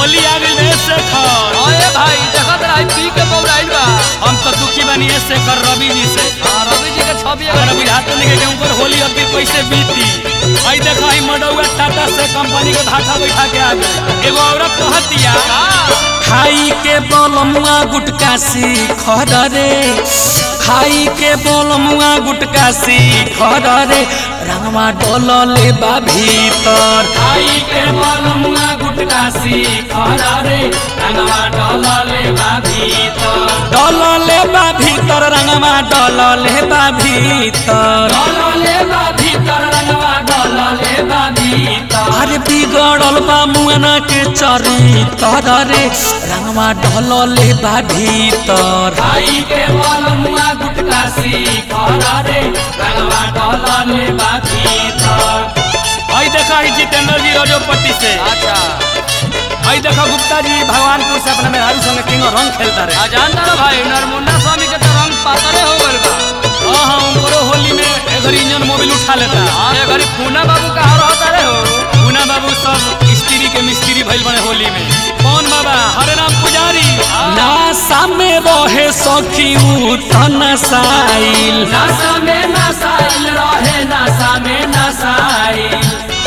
होली आ गई रे शेखर अरे भाई देखत रही पी के बौराइल बा हम तो दुखी बनी है शेखर रवि जी से हाँ, रवि जी के छवि अगर अगर अभी हाथ तो नहीं के उनकर होली अब फिर कैसे बीती आई देखो आई मडौआ टाटा से कंपनी के धाका बैठा के आ गई एगो औरत कहतिया खाई के बोलमुआ गुटका सी खर रे खाई के बोलमुआ गुटका सी खर रे रंगवा डोलले बा भीतर खाई के बोलमुआ गुटका सी खर रे रंगवा डोलले बा भीतर डोलले बा भीतर रंगवा डोलले बा भीतर डोलले बा भीतर रंगवा डोलले बा भीतर अरे बिगड़ल बा मुआना के चरितर रे रंगवा डोलले बा भीतर खाई के बोलमुआ गुटका सी खर रे रंगवा डोलले बा भीतर आई देखा ही जितेंद्र जी रजोपट्टी से अच्छा आई देखा गुप्ता जी भगवानपुर से अपने मेहरारू संगे किंग रंग खेलता रहे आ जानता ना भाई नरमुंडा स्वामी के तो रंग पातरे हो गइल बा हाँ हाँ उनको होली में एगर इंजन मोबिल उठा लेता हाँ ये घड़ी पूना बाबू कहाँ रहता रे हो पूना बाबू सब स्त्री के मिस्त्री भइल बने होली में कौन बाबा हरे राम पुजारी नासा में रहे सखी नसाइल नासा में नसाइल रहे नासा में नसाइल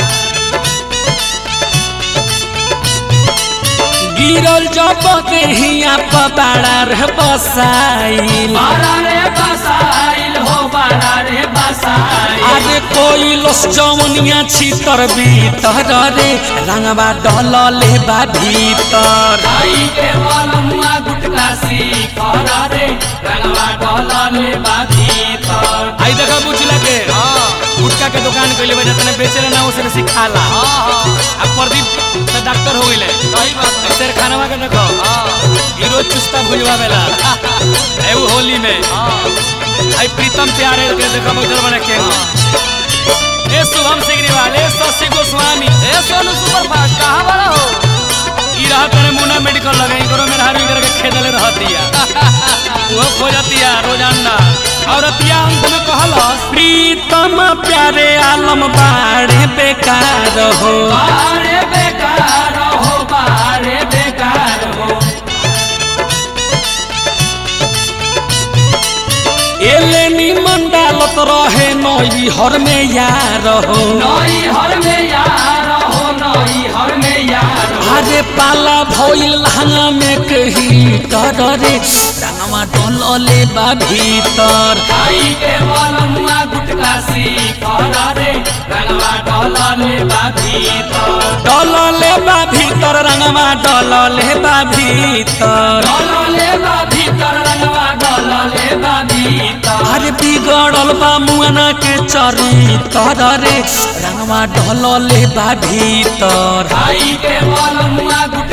गिरल जब देहिया पबाड़ा रे बसाइल बाड़ा रे बसाइल हो बाड़ा रे बसाइल अरे कोई लस जवनिया छितर भीतर रे रंगवा डलले बा भीतर आई के बलमुआ गुटका सी कर रे रंगवा डलले बा भीतर आई देखा बुझला के हाँ गुटका के दुकान कइले बा जतने बेचेला ना उसे बेसी खाला हाँ हाँ अब प्रदीप तो डॉक्टर हो गइले सही बात है शेर खानवा के देखो हाँ हीरो चुस्ता भुजवावेला एऊ होली में हाँ आई प्रीतम प्यारे के देखो बैठल बने के ए शुभम सिग्रीवाल ए शशि गोस्वामी ए सोनू सुपर फास्ट कहाँ बड़ा हो ई रहा तने मुना मेडिकल लगे करो मेरा हारू करके खेदले रहतिया वो खोजतिया रोजाना औरतिया अंत में कहलस प्रीतम प्यारे आलम बाड़े बेकार हो बाड़े बेकार हो बाड़े बेकार हो एले निमन डालत रहे नई हर में यार हो नई हर में यार हो नई हर में यार अरे पाला भइल लहंगा में कही कर रे रंगवा डोलले बा भीतर खाई के बलमुआ गुटका सी कर रे रंगवा डोलले बा भीतर डोलले बा भीतर रंगवा डोलले बा भीतर डोलले बा भीतर रंगवा डोलले बा भीतर अरे बिगड़ल बा मुआना के चरितर रे रंगवा डोलले बा भीतर खाई के बलमुआ